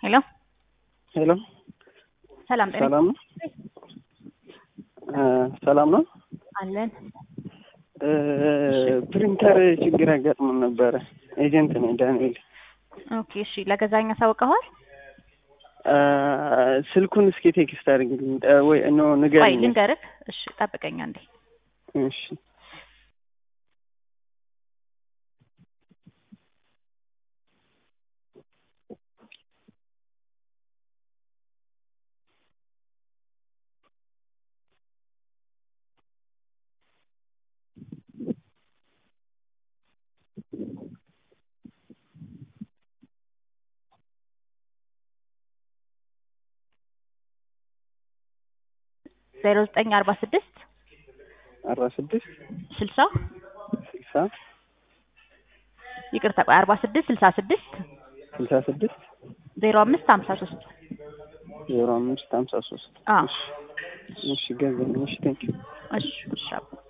ሄሎ ሄሎ ሰላም ጤና ሰላም ነው? እ ሰላም ነው? አለን። እ ፕሪንተር ችግር አጋጥሞን ነበረ። ኤጀንት ነኝ ዳንኤል። ኦኬ እሺ፣ ለገዛኝ አሳውቀዋል? እ ስልኩን እስኪ ቴክስት አድርግልኝ እ ወይ ኖ ቆይ ንገረኝ። ልንገርህ። እሺ ጠብቀኝ አንዴ። እሺ ዜሮ ዘጠኝ አርባ ስድስት አርባ ስድስት ስልሳ ስልሳ ይቅርታ ቆይ አርባ ስድስት ስልሳ ስድስት ስልሳ ስድስት ዜሮ አምስት ሀምሳ ሶስት ዜሮ አምስት ሀምሳ ሶስት አዎ እሺ ገዛኝ። እሺ ቴንኪው እሺ እሺ አባ